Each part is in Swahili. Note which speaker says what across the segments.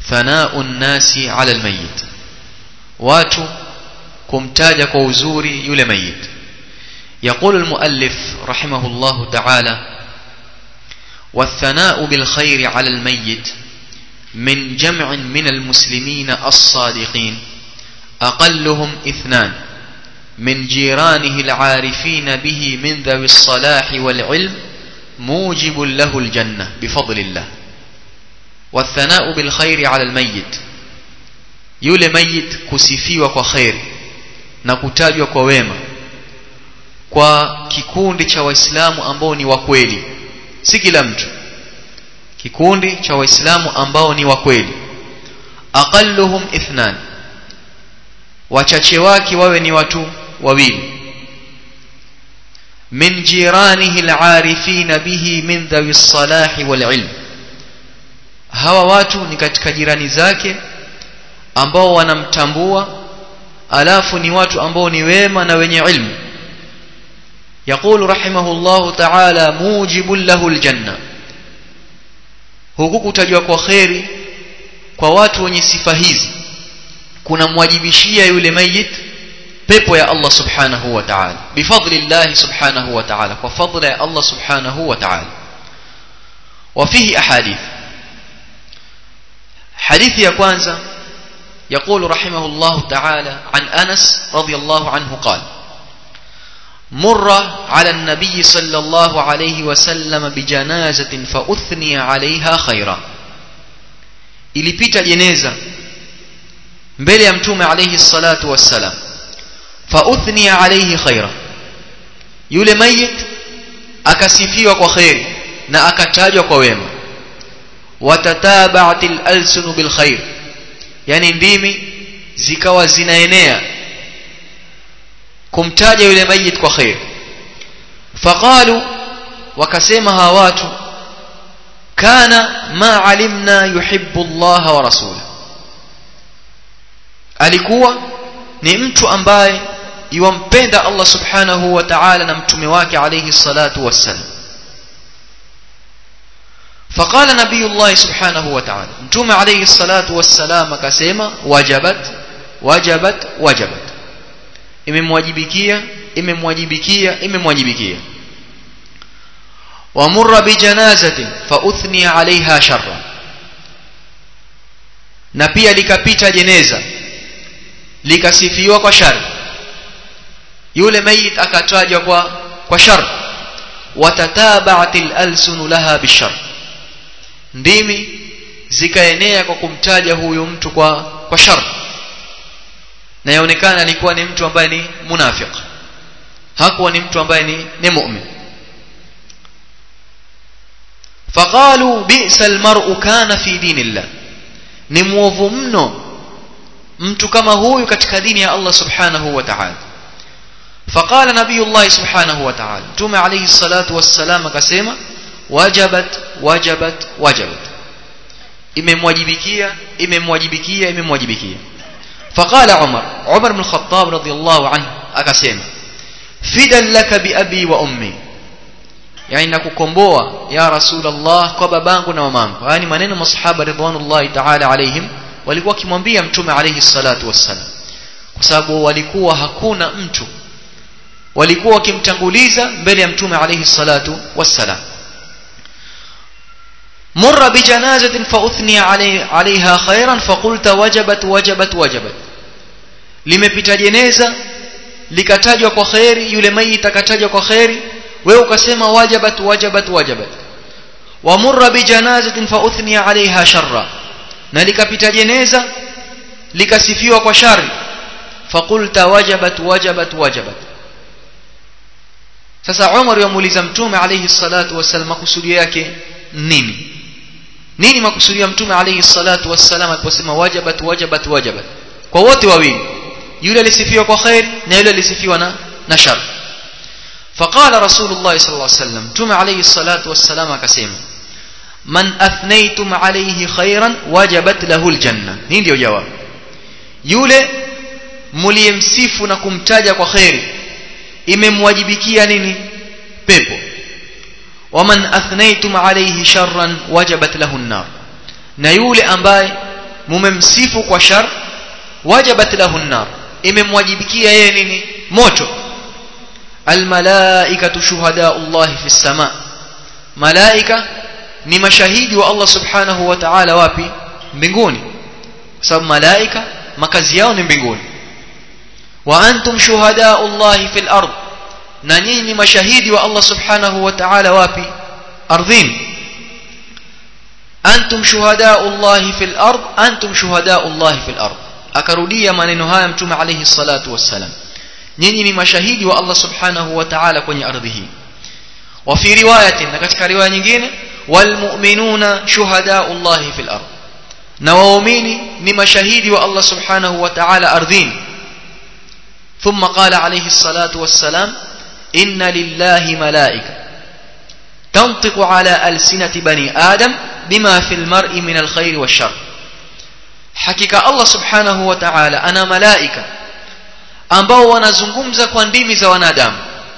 Speaker 1: thanau nnasi ala almayit watu kumtaja kwa uzuri yule mayit يقول المؤلف رحمه الله تعالى والثناء بالخير على الميت من جمع من المسلمين الصادقين أقلهم اثنان من جيرانه العارفين به من ذوي الصلاح والعلم موجب له الجنة بفضل الله والثناء بالخير على الميت yule mayit kusifiwa kwa kheri na kutajwa kwa wema kwa kikundi cha waislamu ambao ni wa kweli si kila mtu kikundi cha waislamu ambao ni wa kweli aqalluhum ithnan wachache wake wawe ni watu wawili min jiranihi al'arifina bihi min dhawi salahi wal ilm hawa watu ni katika jirani zake ambao wanamtambua alafu ni watu ambao ni wema na wenye ilmu يقول رحمه الله تعالى موجب له الجنة huku kutajwa kwa kheri kwa watu wenye sifa hizi kunamwajibishia yule mayit pepo ya Allah subhanahu wa ta'ala bifadlillah subhanahu wa ta'ala kwa fadla ya Allah subhanahu wa ta'ala وفيه أحاديث حديث يا كwanza يقول رحمه الله تعالى عن أنس رضي الله عنه قال مر على النبي صلى الله عليه وسلم بجنازة فأثني عليها خيرا ilipita jeneza mbele ya mtume alayhi salatu wassalam fauthni alayhi khaira yule mayit akasifiwa kwa khairi na akatajwa kwa wema watatabaat al-alsun bil khair yani ndimi zikawa zinaenea kumtaja yule mayit kwa khair faqalu wakasema hawa watu kana ma alimna yuhibbu Allah wa rasulahu alikuwa ni mtu ambaye yumpenda Allah subhanahu wa ta'ala na mtume wake alayhi salatu wassalam فقال نبي الله سبحانه وتعالى متوم عليه الصلاة والسلام كسيما وجبت وجبت وجبت imemwajibikia imemwajibikia imemwajibikia wamurra bijanazatin fauthni alaiha sharra na pia likapita jeneza likasifiwa kwa shari yule mayit akatajwa kwa kwa shar watatabaat alalsunu laha bishar ndimi zikaenea kwa kumtaja huyu mtu kwa kwa shar na yaonekana alikuwa ni mtu ambaye ni munafiq hakuwa ni mtu ambaye ni ni mu'min faqalu bi'sa almar'u kana fi dinillah ni muovu mno mtu kama huyu katika dini ya Allah subhanahu wa ta'ala فقال نبي الله سبحانه وتعالى توم عليه الصلاة والسلام كسيما وجبت وجبت وجبت imemwajibikia imemwajibikia imemwajibikia فقال عمر عمر بن الخطاب رضي الله عنه akasema fidan laka bi abi wa ummi yani nakukomboa ya rasulullah kwa babangu na mamangu yani maneno masahaba ridwanullahi ta'ala alaihim walikuwa kimwambia mtume alayhi salatu wassalam kwa sababu walikuwa hakuna mtu walikuwa wakimtanguliza mbele ya mtume alayhi salatu wassalam مر بجنازة فأثني علي عليها خيرا فقلت وجبت وجبت وجبت limepita jeneza likatajwa kwa khairi yule mayit akatajwa kwa khairi wewe ukasema wajabat wajabat wajabat wa murra bi janazatin fa uthniya alaiha sharra na likapita jeneza likasifiwa kwa shari faqulta wajabat wajabat wajabat sasa Umar yamuuliza mtume alayhi salatu wasallam makusudio yake nini nini makusudio ya mtume alayhi salatu wasallam aliposema wajabat wajabat wajabat kwa wote wawili yule alisifiwa kwa khair na yule alisifiwa na na shar فقال رسول الله صلى الله عليه وسلم تم عليه الصلاة والسلام كسيما من أثنيتم عليه خيرا وجبت له الجنة نين ديو جواب يولي مليمسيف نكم تاجا وخير imemwajibikia nini pepo waman athnaytum alayhi sharran wajabat lahu an-nar na yule ambaye mumemsifu kwa shar wajabat lahu an-nar imemwajibikia yeye nini moto almalaikatu shuhadaullahi fi sama malaika ni mashahidi wa Allah subhanahu wa ta'ala wapi mbinguni kwa sababu malaika makazi yao ni mbinguni wa antum shuhadaullahi fil ard na nyinyi ni mashahidi wa Allah subhanahu wa ta'ala wapi ardhini antum shuhadaullahi fil ard antum shuhadaullahi fil ard akarudia maneno haya mtume alayhi salatu wassalam nyinyi ni mashahidi wa Allah subhanahu wa ta'ala kwenye ardhi hii wa fi riwayatin na katika riwaya nyingine walmu'minuna shuhadaullahi fil ard na waumini ni mashahidi wa Allah subhanahu wa ta'ala ardhini ثم قال عليه الصلاة والسلام إن لله ملائكة تنطق على ألسنة بني آدم بما في المرء من الخير والشر hakika Allah subhanahu wa ta'ala ana malaika ambao wanazungumza kwa ndimi za wanadamu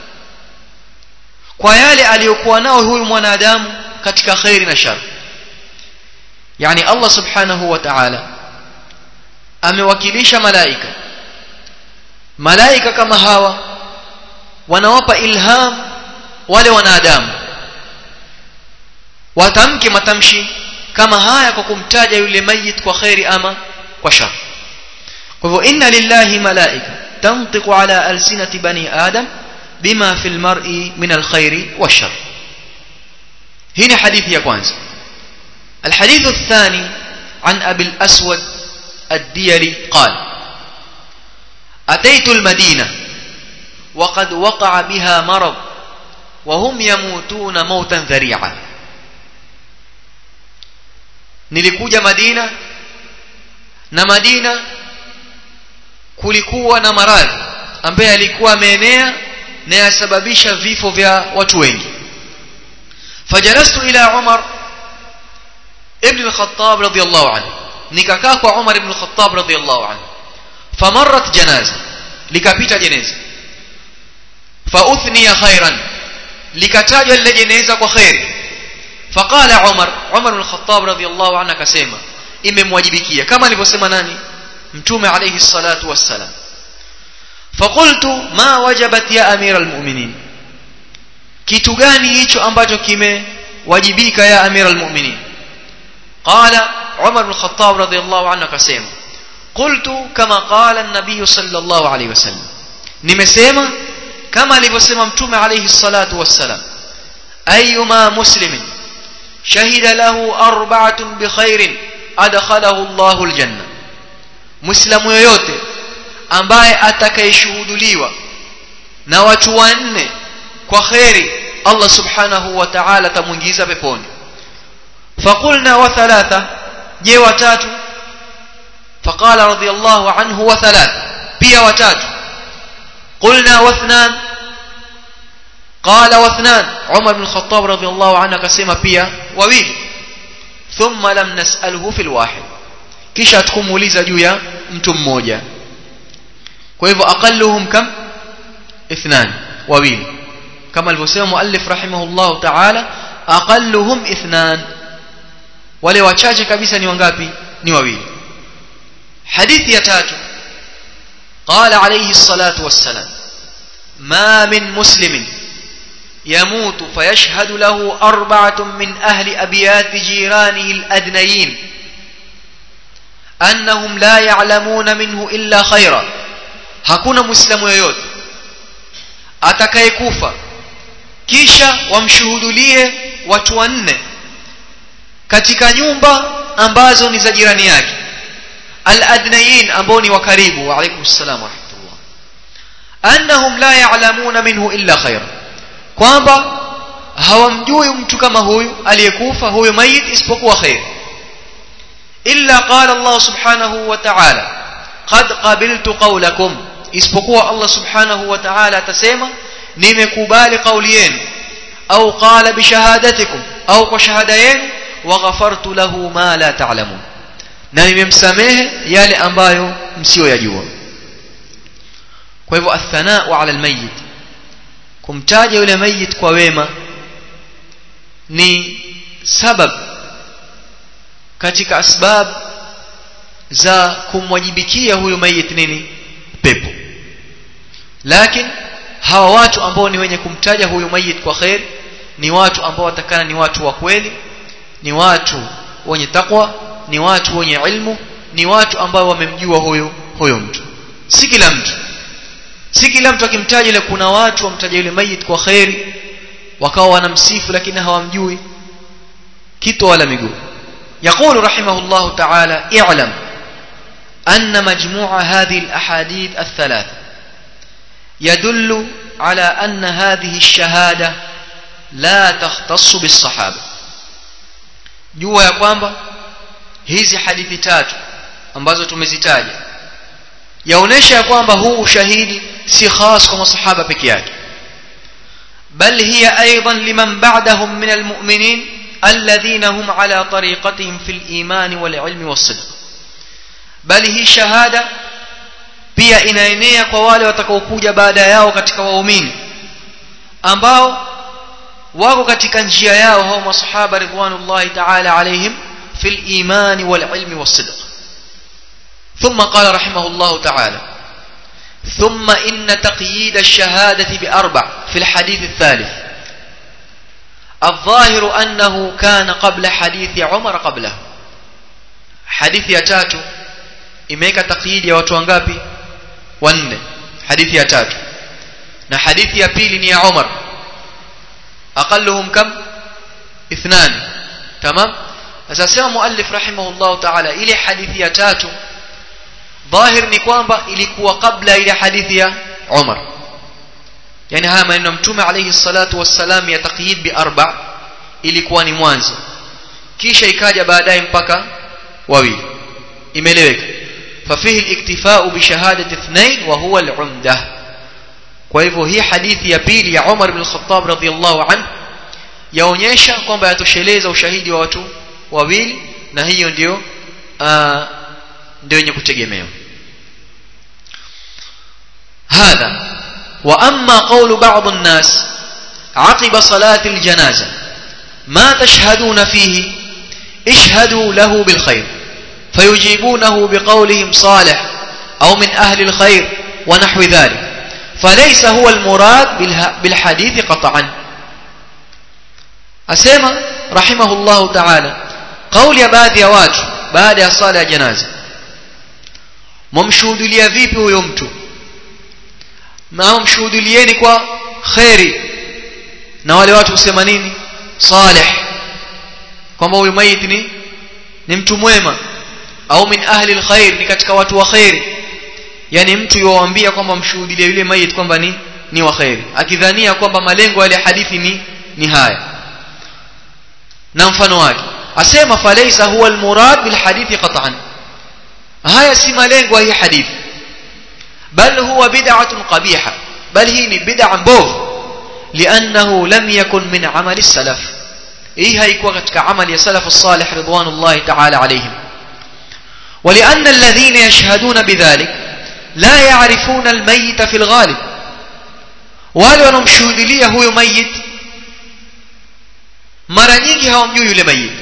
Speaker 1: kwa yale aliyokuwa nao huyu mwanadamu katika khairi na shar yani Allah subhanahu wa ta'ala amewakilisha malaika malaika kama hawa wanawapa ilham wale wanadamu watamke matamshi kama haya kwa kumtaja yule mayit kwa khairi ama kwa shar kwa hivyo inna lillahi malaika tantiqu ala alsinati bani adam bima fi almar'i min alkhairi washar hii ni hadithi ya kwanza الحديث الثاني عن أبي الأسود الديلي قال أتيت المدينة وقد وقع بها مرض وهم يموتون موتا ذريعا nilikuja Madina na Madina kulikuwa na maradhi ambaye alikuwa ameenea na yasababisha vifo vya watu wengi fajalastu ila Umar ibn al-Khattab radiyallahu anhu nikakaa kwa Umar ibn al-Khattab radiyallahu anhu famarrat janaza likapita jeneza fauthniya khairan likatajwa lile jeneza kwa khairi فقال عمر عمر بن الخطاب رضي الله عنه akasema imemwajibikia kama alivyosema nani mtume alayhi salatu wassalam فقلت ما وجبت يا امير المؤمنين kitu gani hicho ambacho kimewajibika ya amir almu'minin qala umar bin khattab radiyallahu anhu akasema qultu kama qala an-nabiy sallallahu alayhi wasallam nimesema kama alivyosema mtume alayhi salatu wassalam ayyuma muslimin شهد له أربعة بخير أدخله الله الجنة مسلم yoyote ambaye atakayeshuhuduliwa na watu wanne kwa khairi Allah subhanahu wa ta'ala tamuingiza peponi فقلنا وثلاثة je watatu فقال رضي الله عنه وثلاثة pia watatu قلنا واثنان قال واثنان عمر بن الخطاب رضي الله عنه akasema pia wawili thumma lam nas'alhu fil wahid kisha tukumuuliza juu ya mtu mmoja kwa hivyo aqalluhum kam ithnan wawili kama alivyosema muallif rahimahullah ta'ala aqalluhum ithnan wale wachache kabisa ni wangapi ni wawili hadithi ya tatu قال عليه الصلاة والسلام ما من مسلم يموت فيشهد له أربعة من أهل أبيات جيرانه الأدنيين أنهم لا يعلمون منه إلا خيرا hakuna muislamu yoyote atakayekufa kisha wamshuhudulie watu wanne katika nyumba ambazo ni za jirani yake al-adnayin ambao ni wa karibu wa alaykum assalam wa rahmatullah annahum la ya'lamuna minhu illa khayran kwamba hawamjui mtu kama huyu aliyekufa huyu mayit isipokuwa khair illa qala Allah subhanahu wa ta'ala qad qabiltu qawlakum isipokuwa Allah subhanahu wa ta'ala atasema nimekubali kauli yenu au qala bishahadatikum au kwa shahada yenu wa ghafartu lahu ma la ta'lamun na nimemsamehe yale ambayo msiyoyajua kwa hivyo athanaa ala almayyit kumtaja yule mayit kwa wema ni sabab katika asbab za kumwajibikia huyu mayit nini pepo lakini hawa watu ambao ni wenye kumtaja huyu mayit kwa khair ni watu ambao watakana ni watu wa kweli ni watu wenye takwa ni watu wenye ilmu ni watu ambao wamemjua huyo huyo mtu si kila mtu si kila mtu akimtaja ile kuna watu wamtaja yule mayit kwa khairi wakawa wanamsifu lakini hawamjui kitu wala miguu يقول رحمه الله تعالى اعلم أن مجموع هذه الأحاديث الثلاث يدل على أن هذه الشهادة لا تختص بالصحابة jua ya kwamba hizi hadithi tatu ambazo tumezitaja yaonesha ya kwamba huu ushahidi si khas kwa masahaba peke yake bal hiya aidan liman ba'dahum min almu'minin alladhina hum ala tariqatihim fil iman wal ilmi was sidq bali hii shahada pia inaenea kwa wale watakaokuja baada yao katika waumini ambao wako katika njia yao hao masahaba ridwanullahi ta'ala alaihim fil iman wal ilmi was sidq ثم قال رحمه الله تعالى ثم إن تقييد الشهادة بأربع في الحديث الثالث الظاهر أنه كان قبل حديث عمر قبله حديث يتاتو imeweka takyidi ya watu wangapi wanne hadithi ya tatu na hadithi ya pili ni ya Umar aqalluhum kam ithnan tamam sasa sema muallif rahimahullah ta'ala ile hadithi ya tatu dhahir ni kwamba ilikuwa kabla ile hadithi ya Umar yani haya maneno mtume alayhi salatu wassalam ya taqyid bi arba ilikuwa ni mwanzo kisha ikaja baadaye mpaka wawili imeeleweka ففيه الاكتفاء بشهادة اثنين وهو العمدة kwa hii hadithi ya pili ya Umar ibn al-Khattab radhiyallahu anhu yaonyesha kwamba yatosheleza ushahidi wa watu wawili na hiyo ndio ndio yenye kutegemewa هذا واما قول بعض الناس عقب صلاه الجنازه ما تشهدون فيه اشهدوا له بالخير فيجيبونه بقولهم صالح او من اهل الخير ونحو ذلك فليس هو المراد بالحديث قطعا اسمع رحمه الله تعالى قول يا baadhi ya watu baada ya sala ya janaza mumshuhudia vipi huyo mtu na mshuhudilieni kwa khairi na wale watu husema nini salih kwamba huyu maiti ni ni mtu mwema au min ahli alkhair ni katika watu wa khairi yani mtu yuwaambia kwamba mshuhudilie yule maiti kwamba ni ni wa khairi akidhania kwamba malengo ya hadithi ni ni haya na mfano wake asema falaysa huwa almurad bil hadithi qat'an haya si malengo ya hii hadithi بل هو بدعة قبيحة بل هي بدعة مبوغ لأنه لم يكن من عمل السلف إيه هيكوا كتك عمل يا سلف الصالح رضوان الله تعالى عليهم ولأن الذين يشهدون بذلك لا يعرفون الميت في الغالب wale wanaomshuhudilia huyo mayit mara nyingi hawamjui yule mayit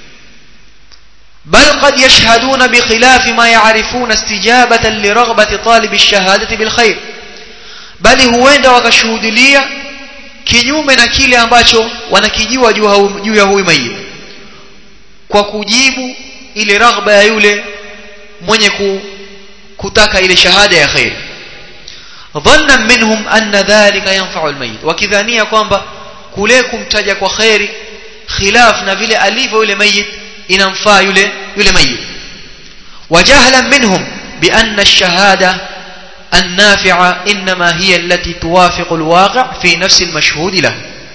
Speaker 1: بل قد يشهدون بخلاف ما يعرفون استجابة لرغبة طالب الشهادة بالخير بل huenda wakashuhudilia kinyume na kile ambacho wanakijua juu ya huyu mayit kwa kujibu ile raghba ya yule mwenye kutaka ile shahada ya khair dhanna minhum anna dhalika yanfa'u almayit wakidhania kwamba kule kumtaja kwa khairi khilaf na vile alivyo yule mayit inamfaa yule yule mayit wajahlan minhum بأن الشهادة النافعة إنما هي التي توافق الواقع في نفس المشهود له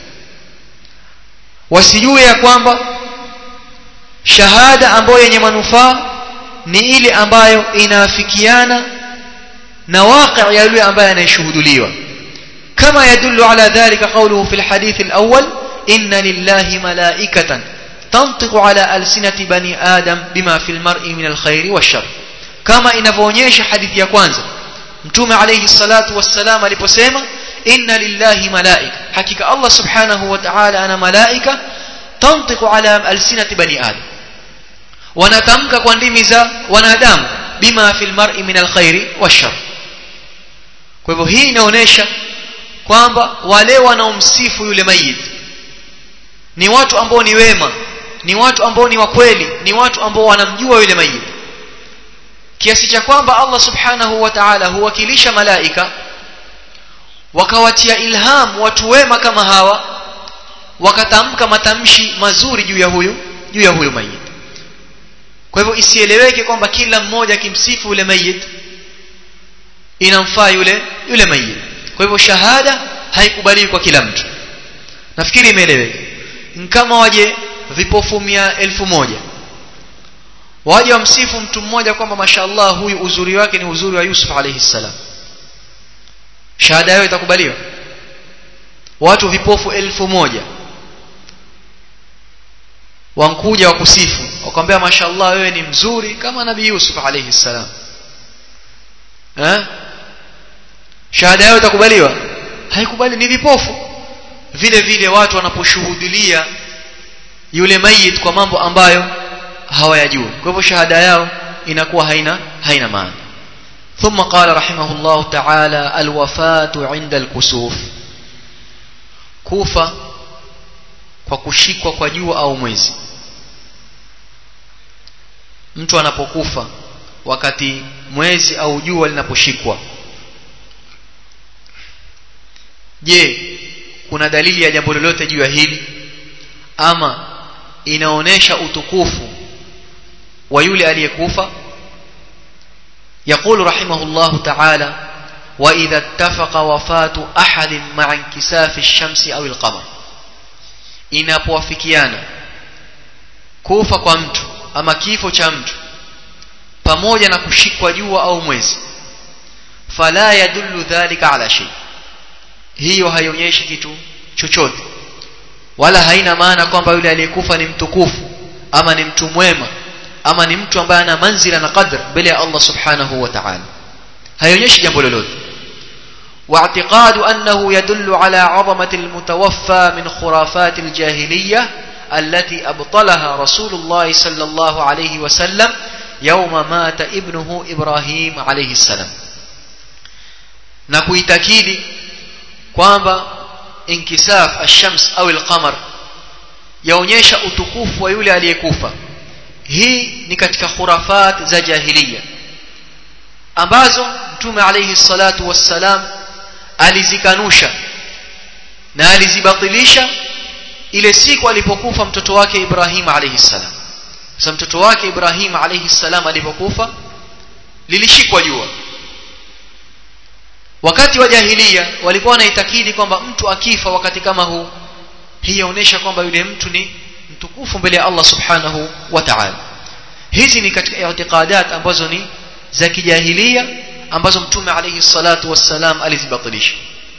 Speaker 1: wasijue ya kwamba shahada ambayo yenye manufaa ni ile ambayo inaafikiana na waqi' ya yule ambaye anayeshuhuduliwa kama yadullu ala dhalika qawluhu fil hadith al-awwal inna lillahi malaikatan tantiqu ala alsinati bani adam bima fil mar'i min al-khair wash-shar kama inavyoonyesha hadithi ya kwanza mtume alayhi salatu wassalam aliposema inna lillahi malaika hakika Allah subhanahu wa ta'ala ana malaika tantiqu ala alsinati bani adam wanatamka kwa ndimi za wanadamu bima fil mar'i min alkhairi washar kwa hivyo hii inaonyesha kwamba wale wanaomsifu yule mayit ni watu ambao ni wema ni watu ambao ni wakweli ni watu ambao wanamjua yule mayit kiasi cha kwamba Allah subhanahu wa ta'ala huwakilisha malaika wakawatia ilham watu wema kama hawa wakatamka matamshi mazuri juu ya huyu juu ya huyu mayit kwa hivyo isieleweke kwamba kila mmoja akimsifu yule mayit inamfaa yule yule mayit kwa hivyo shahada haikubaliwi kwa kila mtu nafikiri imeeleweka kama waje vipofu mia elfu moja waje wamsifu mtu mmoja kwamba mashallah huyu uzuri wake ni uzuri wa Yusuf alayhi salam shahada yao itakubaliwa watu vipofu elfu moja wankuja wakusifu wakwambia mashallah wewe ni mzuri kama nabii Yusuf alayhi salam eh shahada yao itakubaliwa haikubali ni vipofu vile vile watu wanaposhuhudilia yule mayit kwa mambo ambayo hawayajui kwa hivyo shahada yao inakuwa haina haina maana ثم قال رحمه الله تعالى الوفاة عند الكسوف kufa kwa kushikwa kwa jua au mwezi mtu anapokufa wakati mwezi au jua linaposhikwa je kuna dalili ya jambo lolote juu ya hili ama inaonesha utukufu wa yule aliyekufa يقول رحمه الله تعالى وإذا اتفق وفاة أحد مع انكساف الشمس أو القمر inapowafikiana kufa kwa mtu ama kifo cha mtu pamoja na kushikwa jua au mwezi fala yadullu dhalika ala shay hiyo haionyeshi kitu chochote wala haina maana kwamba yule aliyekufa ni mtukufu ama ni mtu mwema ama ni mtu ambaye ana manzila na qadr mbele ya Allah subhanahu wa ta'ala haionyeshi jambo lolote واعتقاد أنه يدل على عظمة المتوفى من خرافات الجاهلية التي أبطلها رسول الله صلى الله عليه وسلم يوم مات ابنه إبراهيم عليه السلام نكوي تكيدي kwamba inkisaf ash-shams au al-qamar yaonyesha utukufu wa yule aliyekufa hii ni katika khurafat za jahiliya ambazo mtume alayhi salatu wassalam alizikanusha na alizibatilisha ile siku alipokufa mtoto wake Ibrahim alayhi salam sasa mtoto wake Ibrahim alayhi salam alipokufa lilishikwa jua wakati wa jahiliya walikuwa wanaitakidi kwamba mtu akifa wakati kama huu hii yaonesha kwamba yule mtu ni mtukufu mbele ya Allah subhanahu wa ta'ala hizi ni katika i'tiqadat ambazo ni za kijahiliya ambazo mtume alayhi salatu wassalam alizibatilisha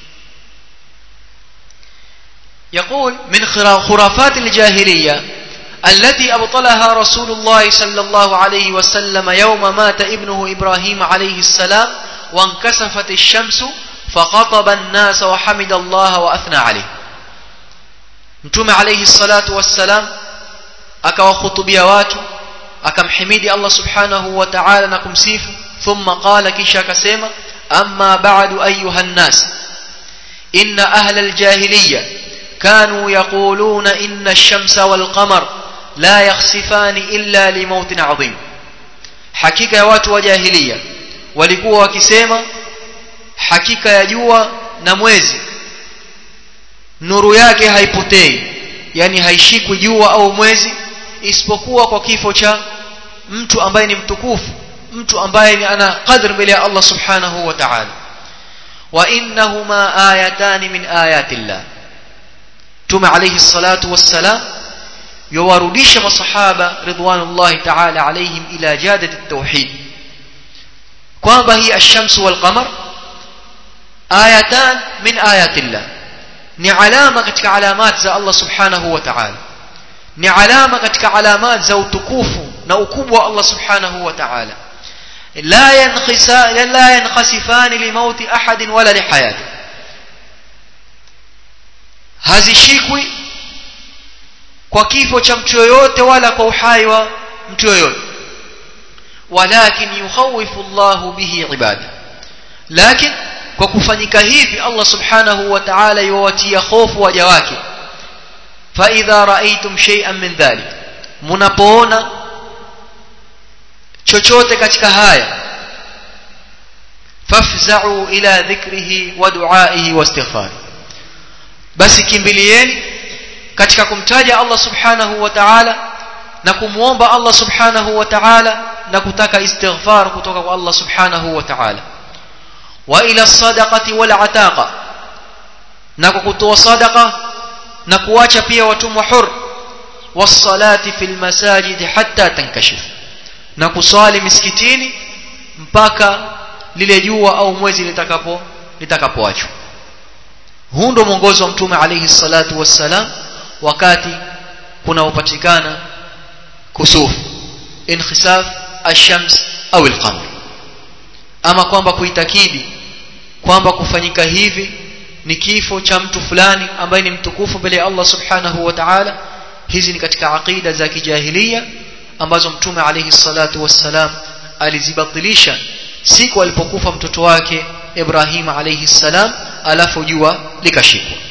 Speaker 1: يقول من خرافات الجاهلية التي أبطلها رسول الله صلى الله عليه وسلم يوم مات ابنه إبراهيم عليه السلام وانكسفت الشمس فخطب الناس وحمد الله وأثنى عليه mtume alayhi salatu wassalam akawahutubia watu akamhimidi Allah subhanahu wa ta'ala na kumsifu thumma qala kisha akasema amma ba'du ayuha an-nas inna ahla al-jahiliyya kanu yaquluna inna ash-shamsa wal-qamar la yakhsifani illa li mautin 'azim hakika ya watu wa jahiliya walikuwa wakisema hakika ya jua na mwezi nuru yake haipotei yani haishikwi jua au mwezi isipokuwa kwa kifo cha mtu ambaye ni mtukufu mtu ambaye ni ana qadr mbele ya Allah subhanahu wa ta'ala wa innahuma ayatan min ayati Allah tuma alayhi salatu wassalam yawarudisha masahaba ridwanullahi ta'ala alayhim ila jadati at-tauhid kwamba hii ash-shamsu wal qamar ayatan min ayati Allah ni alama katika alamat za Allah subhanahu wa ta'ala ni alama katika alamat za utukufu na ukubwa wa Allah subhanahu wa ta'ala la yankhisa la yankhasifani limauti ahadin wala lihayati hazishikwi kwa kifo cha mtu yoyote wala kwa uhai wa mtu yoyote walakin yukhawifu Allahu bihi ibada lakin kwa kufanyika hivi Allah subhanahu wa ta'ala yuwatia hofu waja wake fa idha ra'aytum shay'an min dhalik mnapoona chochote katika haya fafza'u ila dhikrihi wa du'aihi wa istighfari basi kimbilieni katika kumtaja Allah subhanahu wa ta'ala na kumuomba Allah subhanahu wa ta'ala na kutaka istighfar kutoka kwa Allah subhanahu wa ta'ala wa ila sadaqati wal ataqa na kutoa sadaqa na kuacha pia watumwa hur wasalati fil masajid hatta tankashif na kuswali misikitini mpaka lile jua au mwezi litakapo litakapoachwa huu ndio mwongozo wa mtume alayhi salatu wassalam wakati kunaopatikana kusuf inkhisaf ash-shams au al-qamar ama kwamba kuitakidi kwamba kufanyika hivi ni kifo cha mtu fulani ambaye ni mtukufu mbele ya Allah subhanahu wa ta'ala hizi ni katika aqida za kijahilia ambazo mtume alayhi salatu wassalam alizibatilisha siku alipokufa mtoto wake Ibrahim alayhi salam alafu jua likashikwa